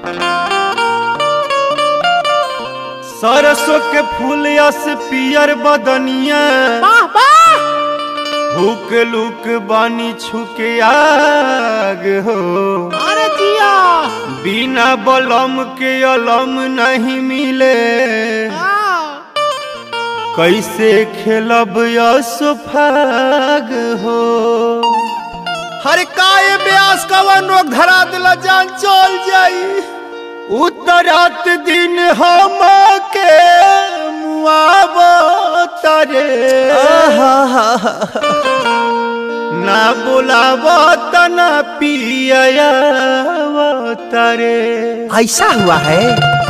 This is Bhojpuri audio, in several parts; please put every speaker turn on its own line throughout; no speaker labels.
सरसों के फूल यस पियर बदनिया
वाह वाह
हुक लुक बानी छुके आग हो
अरे जिया
बिना बलम के अलम नहीं मिले
हाँ।
कैसे खेलब यसोफाग हो
हरे काय ब्यास कवन रोग धरा दिला जान चल जाई
उतरात दिन हम के मुआब तरे ना बुलाब तना पिया तरे
ऐसा हुआ है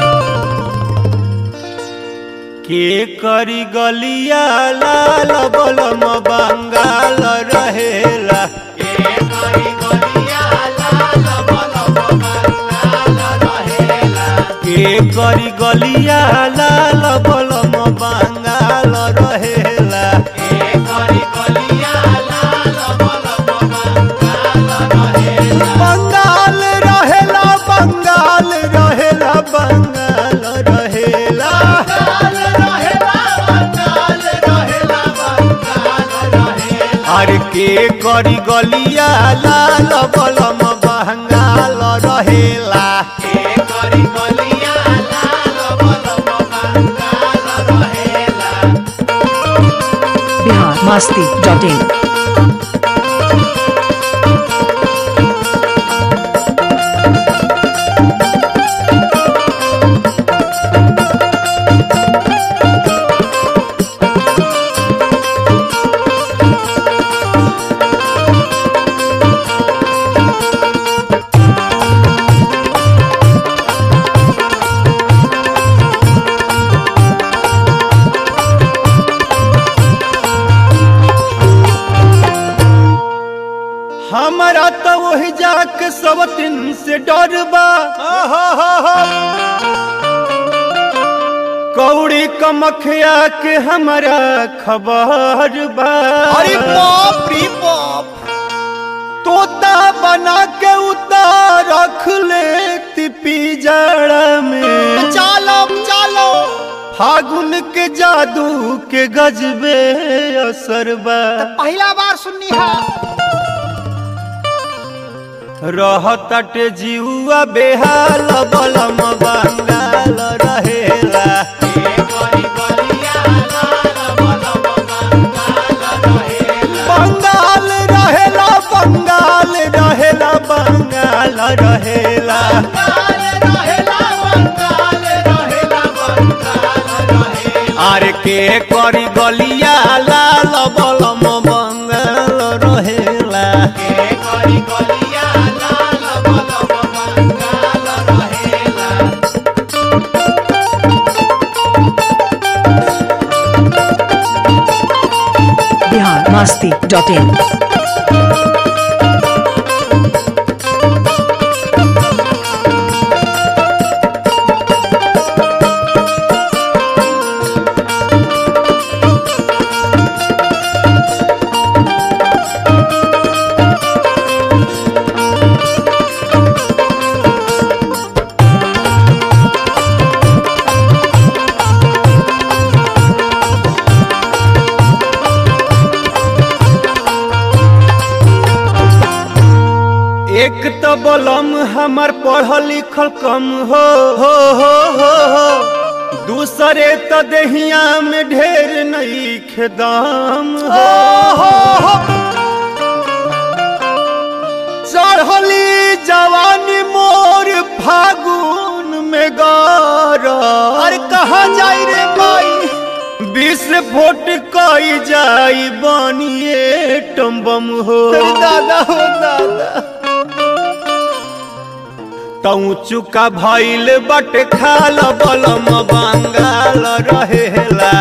के करी गलिया लाल बलम बंगाल रहेला के करी गलिया लाल बलम बंगाल रहेला बंगाल रहेला बंगाल रहेला बंगाल रहेला अरे के करी गलिया लाल बलम बंगाल रहेला
बिहार मस्ती डॉट इन
हमारा तो वही जाके सब दिन से डर बा कौड़ी कमखिया के हमारा खबर बा
अरे बाप रे बाप
तोता बना के उतार रख ले पिजड़ा में
चालो चालो
फागुन के जादू के गजबे असर बा
पहला बार सुननी है
रहतटे जीवा बेहाल बलम बंगाल रहेला बंगाल रहेला बंगाल रहेला बंगाल रहेला आर के करी गलिया लाल बलम बंगाल रहेला
बिहार मस्ती डॉट इन
एक तो बलम हमार पढ़ल लिखल कम हो हो हो हो हो दूसरे तो देहिया में ढेर नहीं खेदाम हो हो हो चढ़ली जवानी मोर फागुन में गार
अरे कहाँ जाई रे माई
बीस फुट कई जाई बनिए टम्बम हो
अरे दादा हो दादा
तऊ चुका भइल बट खाल बलम बंगाल रहेला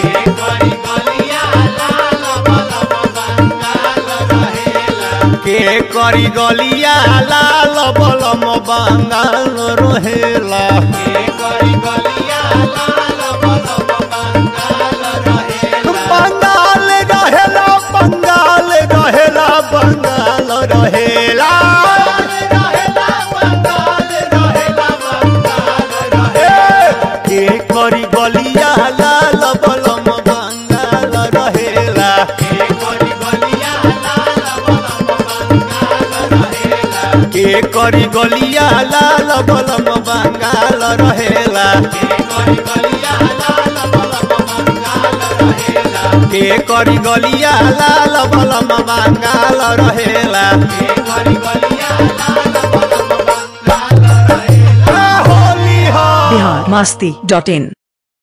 के करी गलिया लाल बलम बंगाल रहेला बंगाल रहेला बंगाल रहेला बंगाल रहेला गलिया लाल बलम बंगाल रहेला के करी गलिया लाल बलम बंगाल रहेला के करी गलिया लाल बलम बंगाल रहेला होली हो
बिहार मस्ती डॉट इन